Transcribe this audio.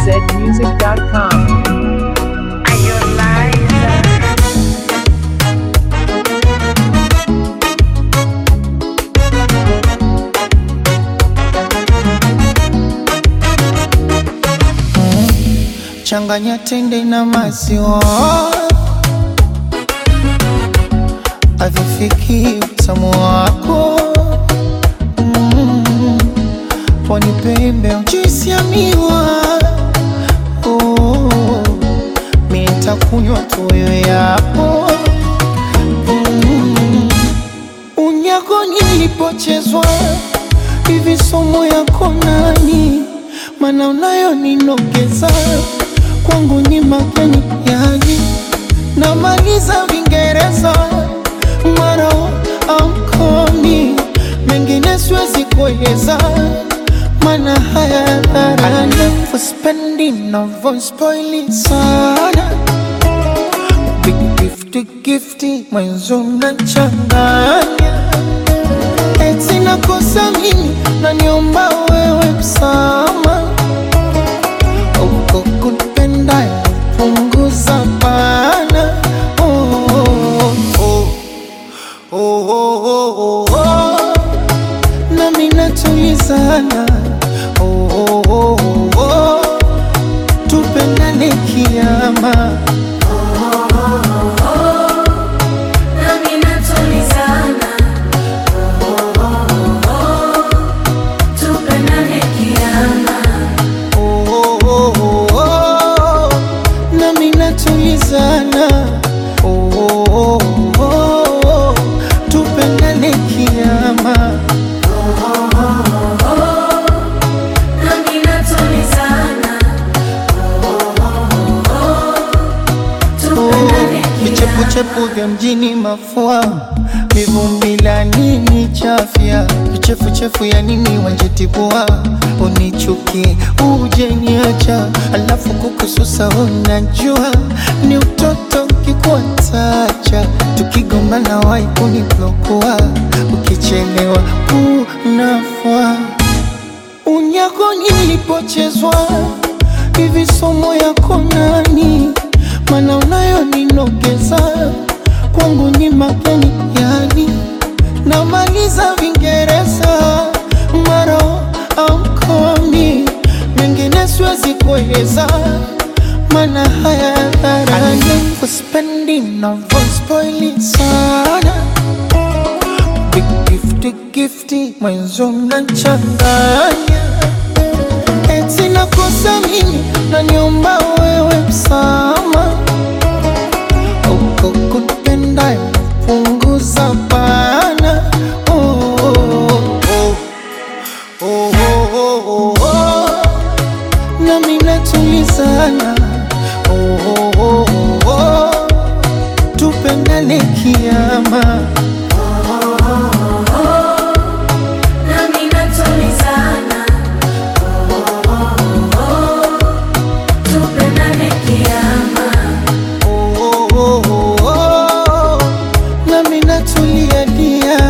zmusic.com. Changanya tende na maziwa, avifiki utamu wako mm. Pwani pembe juisi ya miwa oh. Mi nitakunywa tu wewe yapo mm. Unyago nilipochezwa hivi somo yako nani? Mana unayo ninogeza kwangu ni mageni yani, namaliza Vingereza mara amkomi mengine siwezi kueleza, mana haya dharani kuspendi navyospoili sana Big gifty gifty mwenzo mnachanganya eti nakosa mimi naniomba wewe msama uko kunipenda punguza pana oh, oh, oh, oh, oh, oh, oh. nami natulizana oh, oh, oh, oh, oh. tupendane kiama Nami natulizana, tupendane kiama. oh, oh, oh, oh, oh. nami natulizana oh, oh, oh, oh, oh. tupendane kiama Nami natulizana, tupendane kiama. vichepuchepu vya mjini mafua mivumbi la nini chafya vichefuchefu ya nini wanjitibua unichukie ujeniacha alafu kukususa unajua ni utoto kikuatacha tukigombana wai kuniblokua ukichelewa unafua unyako nilipochezwa hivi somo yako nani? Mana unayo ninogeza kwangu ni mageni yani, namaliza Vingereza maro amkomi mengine siwezi kueleza, mana haya dharani kuspendi navyospoili sana Big gifty gifty mwenzo mnachanganya eti nakosa mimi naniomba wewe msama uko kunipenda punguza pana oh, oh, oh. Oh, oh, oh, oh, oh. nami natulizana oh, oh, oh, oh, oh. tupendane kiama Nami natulizana, tupendane kiama. oh, oh, oh, oh, oh. nami natulia dia